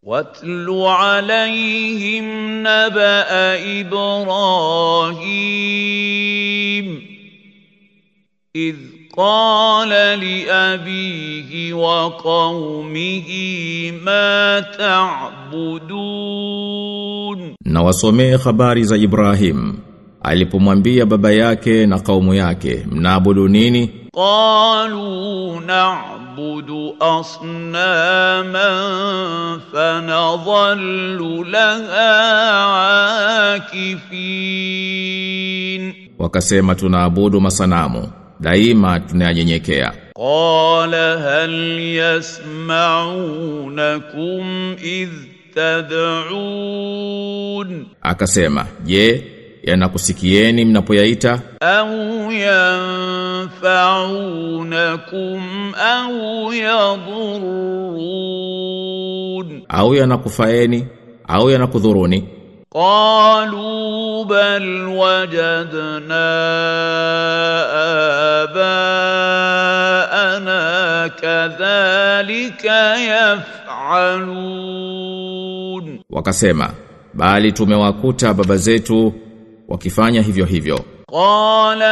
واتل عليهم نبأ إبراهيم إذ قال لأبيه وقومه ما تعبدون Na wasomee habari za Ibrahim alipomwambia baba yake na kaumu yake mnaabudu nini قالوا نعبد أصناما فنظل لها عاكفين wakasema tunaabudu masanamu daima tunayanyenyekea قال هل يسمعونكم إذ تدعون akasema je yanakusikieni mnapoyaita أو ينفعونكم أو يضرون au yanakufaeni au yanakudhuruni قالوا بل وجدنا آباءنا كذلك يفعلون wakasema bali tumewakuta baba zetu wakifanya hivyo hivyo قال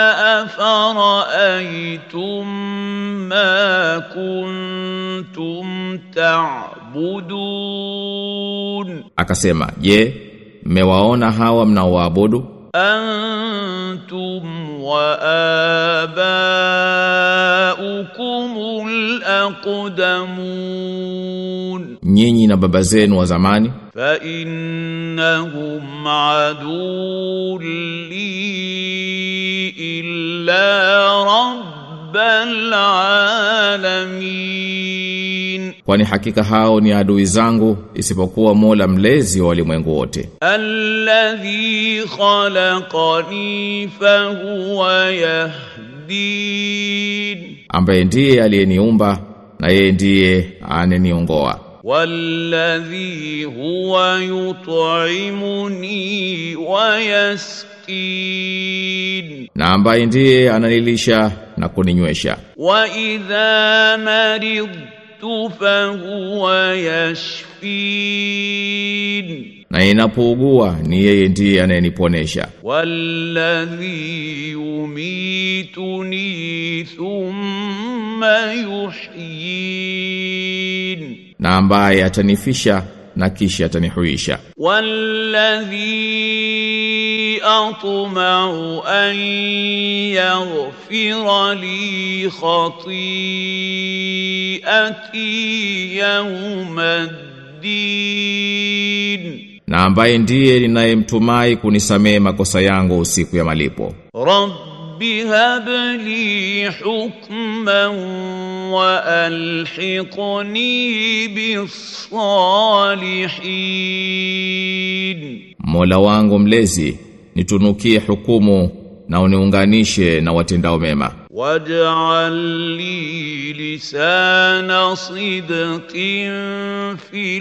أفرأيتم ما كنتم تعبدون akasema je mmewaona hawa mnaoabudu أنتم وآباؤكم الأقدمون nyinyi na baba zenu wa zamani فإنهم عدو لي إلا رب العالمين kwani hakika hao ni adui zangu isipokuwa Mola mlezi wa walimwengu wote الذي خلقني فهو يهدين ambaye ndiye aliyeniumba na yeye ndiye aneniongoa والذي هو يطعمني ويسقين na ambaye ndiye ananilisha na kuninywesha وإذا مرضت فهو يشفين na inapougua ni yeye ndiye anayeniponesha والذي يميتني ثم يحيين na ambaye atanifisha na kisha atanihuisha والذي أطمع أن يغفر لي خطيئتي يوم الدين na ambaye ndiye ninayemtumai kunisamehe makosa yangu siku ya malipo رب هب لي حكما وألحقني بالصالحين Mola wangu mlezi nitunukie hukumu na uniunganishe na watendao mema واجعل لي لسان صدق في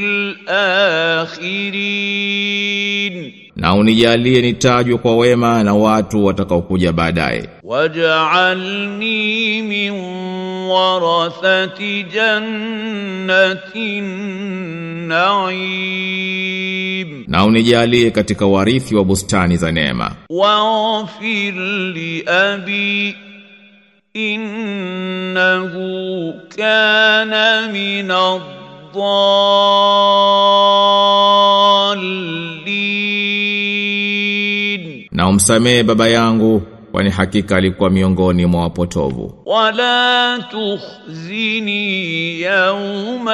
الآخرين na unijalie nitajwe kwa wema na watu watakaokuja baadaye واجعلني من ورثة جنة النعيم na unijalie katika warithi wa bustani za neema واغفر لأبي إنه كان من الضالين na umsamehe baba yangu kwani hakika alikuwa miongoni mwa wapotovu ولا تخزني يوم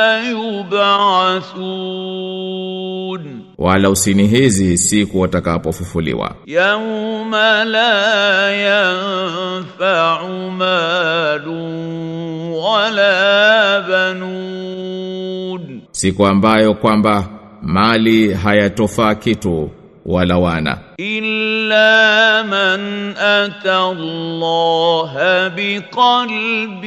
يبعثون wala usinihizi siku watakapofufuliwa يوم لا ينفع مال ولا بنون siku ambayo kwamba mali hayatofaa kitu wala wana إلا من أتى الله بقلب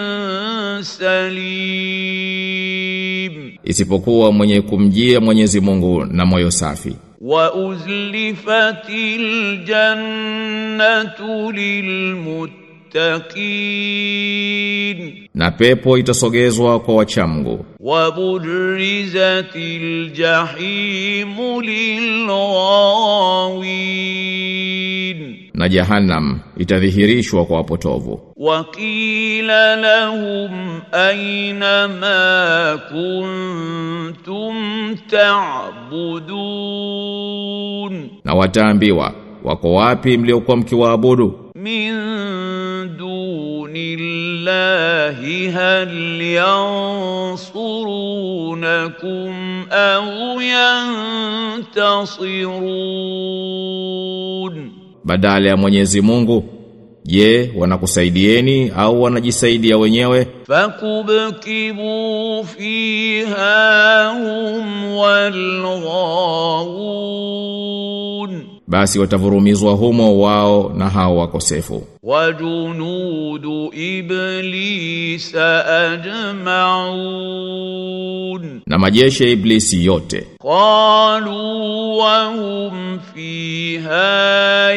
سليم isipokuwa mwenye kumjia Mwenyezi Mungu na moyo safi وأزلفت الجنة للمتقين للمتقين na pepo itasogezwa kwa wachamgu وبرزت الجحيم للغاوين na jahannam itadhihirishwa kwa wapotovu وقيل لهم أين ما كنتم تعبدون na wataambiwa wako wapi mliokuwa mkiwaabudu من دون الله هل ينصرونكم أو ينتصرون badala ya Mwenyezi Mungu je wanakusaidieni au wanajisaidia wenyewe فكبكبوا فيها هم والغاوون basi watavurumizwa humo wao na hao wakosefu وجنود إبليس أجمعون na majeshi ya iblisi yote قالوا وهم فيها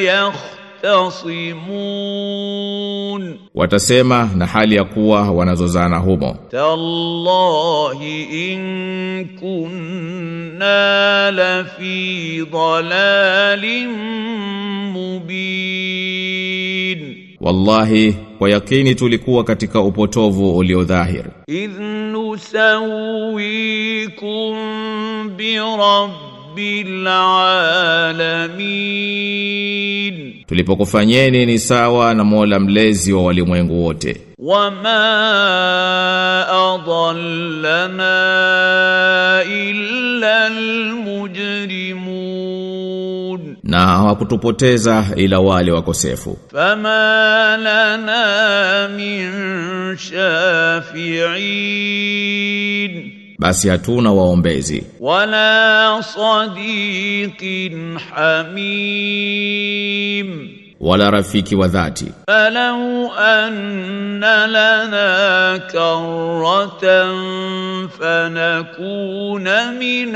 يختصمون watasema na hali ya kuwa wanazozana humo تالله إن كنا لفي ضلال مبين wallahi kwa yakini tulikuwa katika upotovu uliodhahir إذ نسويكم برب العالمين tulipokufanyeni ni sawa na Mola mlezi wa walimwengu wote وما أضلنا إلا المجرمون na hawakutupoteza ila wale wakosefu فما لنا من شافعين basi hatuna waombezi ولا صديق حميم wala rafiki wa dhati فلو أن لنا كرة فنكون من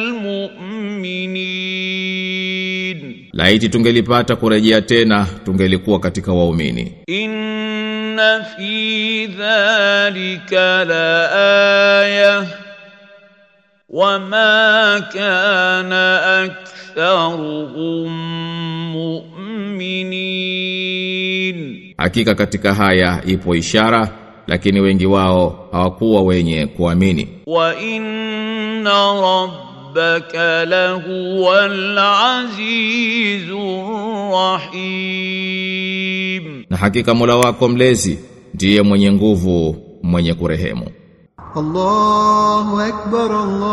المؤمنين laiti tungelipata kurejea tena tungelikuwa katika waumini إن في ذلك لآية وما كان أكثرهم مؤمنين hakika katika haya ipo ishara lakini wengi wao hawakuwa wenye kuamini وإن ربك لهو العزيز الرحيم na hakika Mola wako mlezi ndiye mwenye nguvu mwenye kurehemu الله أكبر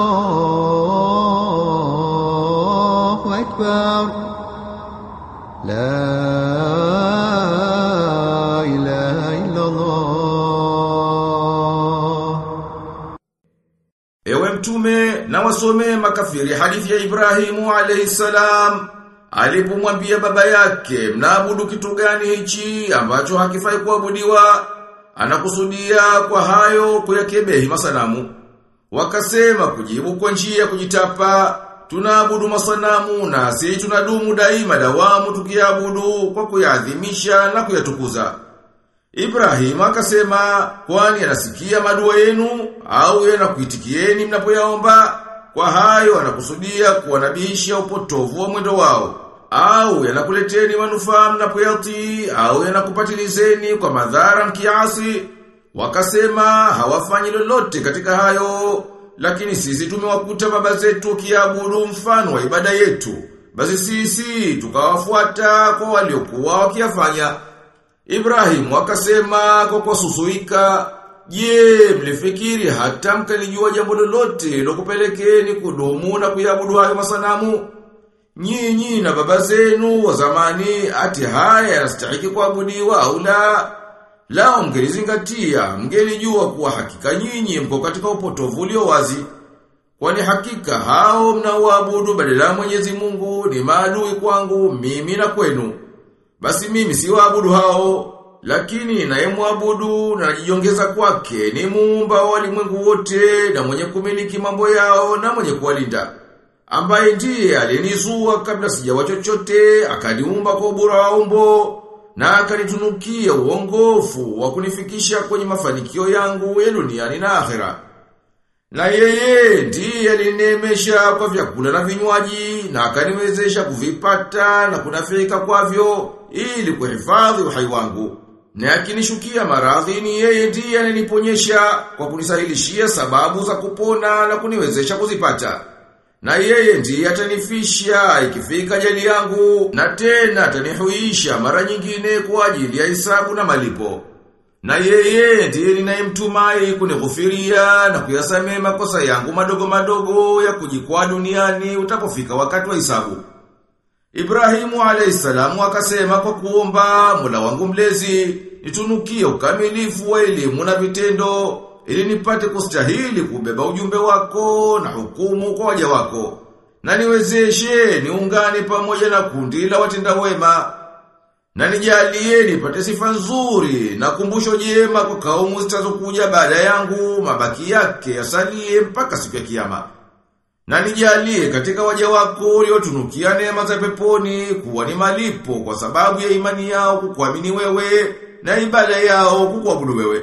الله أكبر لا إله إلا الله Ewe mtume na wasomee makafiri hadithi ya Ibrahimu alayhi salam alipomwambia baba yake mnaabudu kitu gani hichi ambacho hakifai kuabudiwa anakusudia kwa hayo kuyakebehi masanamu wakasema kujibu kwa njia ya kujitapa tunaabudu masanamu na si tunadumu daima dawamu tukiabudu kwa kuyaadhimisha na kuyatukuza Ibrahim akasema kwani anasikia madua yenu au yanakuitikieni mnapoyaomba kwa hayo anakusudia kuwanabihisha upotovu wa mwendo wao au yanakuleteni manufaa mnapoyatii au yanakupatilizeni kwa madhara mkiasi wakasema hawafanyi lolote katika hayo lakini sisi tumewakuta baba zetu kiabudu mfano wa ibada yetu basi sisi tukawafuata kwa waliokuwa wakiyafanya Ibrahim akasema kwa kususuika, "Je, mlifikiri hata mkalijua jambo lolote lokupelekeni kudumu na kuyabudu hayo masanamu? Nyinyi na baba zenu wa zamani ati haya yanastahili kuabudiwa au la? Lao mngelizingatia, mngelijua kuwa hakika nyinyi mko katika upotovu ulio wazi. Kwani hakika hao mnaoabudu badala ya Mwenyezi Mungu ni maadui kwangu mimi na kwenu. Basi mimi si waabudu hao, lakini nayemwabudu na najiongeza kwake ni muumba wa walimwengu wote na mwenye kumiliki mambo yao na mwenye kuwalinda. Ambaye ndiye alinizua kabla sijawa chochote, akaniumba kwa ubora wa umbo, na akanitunukia uongofu wa kunifikisha kwenye mafanikio yangu ya duniani na akhera. Na yeye ndiye alinemesha kwa vyakula na vinywaji na akaniwezesha kuvipata na kunafika kwavyo ili kuhifadhi uhai wangu. Na akinishukia maradhi ni yeye ndiye ananiponyesha kwa kunisahilishia sababu za kupona na kuniwezesha kuzipata. Na yeye ndiye atanifisha ikifika jali yangu na tena atanihuisha mara nyingine kwa ajili ya hisabu na malipo. Na yeye ndiye ninayemtumai kunighufiria na kuyasamea makosa yangu madogo madogo ya kujikwaa duniani utapofika wakati wa hisabu. Ibrahimu alayhisalamu akasema kwa kuomba Mola wangu mlezi nitunukie ukamilifu wa elimu na vitendo ili nipate kustahili kubeba ujumbe wako na hukumu kwa waja wako na niwezeshe niungane pamoja na kundi la watenda wema na nijalie nipate sifa nzuri na kumbusho jema kwa kaumu zitazokuja baada yangu mabaki yake yasalie mpaka siku ya kiyama. Na nijalie katika waja wako uliotunukia neema za peponi kuwa ni malipo kwa sababu ya imani yao kukuamini wewe na ibada yao kukuabudu wewe.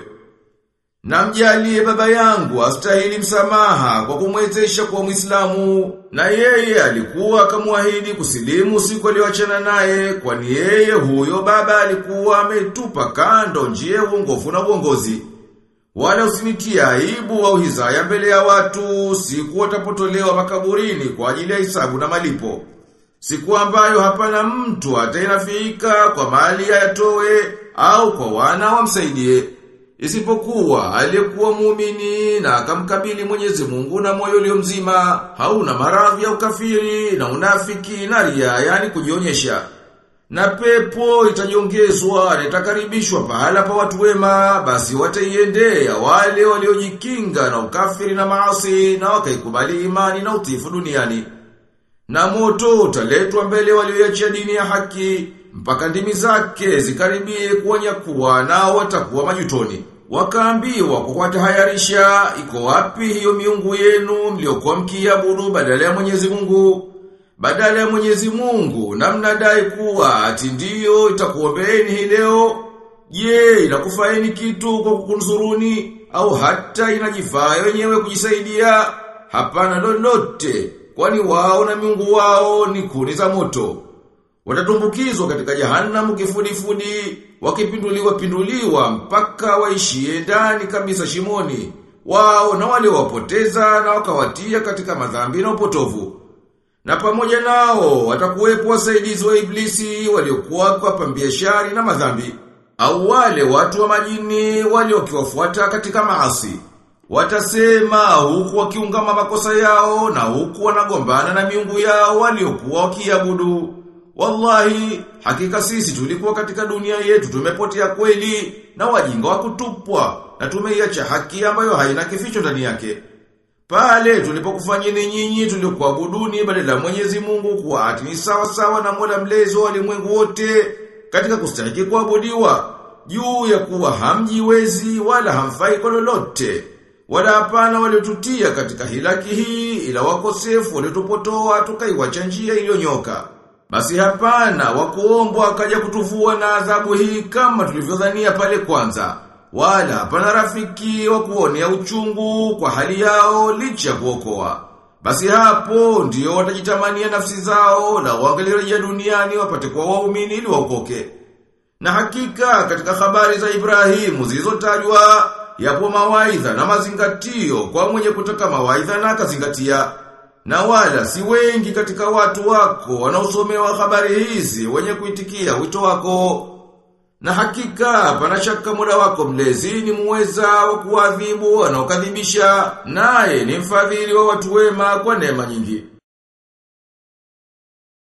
Na mjalie baba yangu astahili msamaha kwa kumwezesha kuwa Muislamu na yeye alikuwa akamwahidi kusilimu siku aliyoachana naye kwani yeye huyo baba alikuwa ametupa kando njia ya uongofu na uongozi. Wala usinitie aibu au hizaya mbele ya watu siku watapotolewa makaburini kwa ajili ya hisabu na malipo. Siku ambayo hapana mtu atainafika kwa mali ayatoe au kwa wana wamsaidie. Isipokuwa aliyekuwa muumini na akamkabili Mwenyezi Mungu na moyo ulio mzima, hauna maradhi ya ukafiri na unafiki na ria, yani kujionyesha. Na pepo itajiongezwa na itakaribishwa pahala pa watu wema, basi wataiendea wale waliojikinga na ukafiri na maasi na wakaikubali imani na utifu duniani. Na moto utaletwa mbele walioiachia dini ya haki, mpaka ndimi zake zikaribie kuwanyakuwa nao watakuwa majutoni. Wakaambiwa kwa kuwatahayarisha iko wapi hiyo miungu yenu mliokuwa mkiabudu badala ya Mwenyezi Mungu? Badala ya Mwenyezi Mungu na mnadai kuwa ati ndiyo itakuombeeni hii leo. Je, inakufaini kitu kwa kukunzuruni au hata inajifaa wenyewe kujisaidia? Hapana lolote, kwani wao na miungu wao ni kuni za moto. Watatumbukizwa katika jahanamu kifudifudi, wakipinduliwa pinduliwa mpaka waishie ndani kabisa shimoni. Wao na wale wapoteza na wakawatia katika madhambi na upotovu. Na pamoja nao watakuwepo wasaidizi wa iblisi waliokuwa kwa pambia shari na madhambi. Au wale watu wa majini waliokiwafuata katika maasi. Watasema huku wakiungama makosa yao na huku wanagombana na miungu yao waliokuwa wakiabudu. Wallahi, hakika sisi tulikuwa katika dunia yetu tumepotea kweli na wajinga wa kutupwa na tumeiacha haki ambayo haina kificho ndani yake. Pale tulipokufanyeni nyinyi tuliokuabuduni badala ya Mwenyezi Mungu kuwa ati ni sawa sawa na Mola mlezi wa ulimwengu wote katika kustahiki kuabudiwa juu ya kuwa hamjiwezi wala hamfai kwa lolote. Wala hapana waliotutia katika hilaki hii ila wakosefu waliotupotoa tukaiwacha njia iliyonyoka. Basi hapana wakuombwa akaja kutuvua na adhabu hii kama tulivyodhania pale kwanza. Wala hapana rafiki wa kuonea uchungu kwa hali yao licha ya kuokoa. Basi hapo ndio watajitamania nafsi zao na wangelirejea duniani wapate kuwa waumini ili waokoke. Na hakika katika habari za Ibrahimu zilizotajwa yapo mawaidha na mazingatio kwa mwenye kutaka mawaidha na akazingatia. Na wala si wengi katika watu wako wanaosomewa habari hizi wenye kuitikia wito wako. Na hakika pana shaka muda wako mlezi ni muweza wa kuadhibu wanaokadhibisha naye ni mfadhili wa watu wema kwa neema nyingi.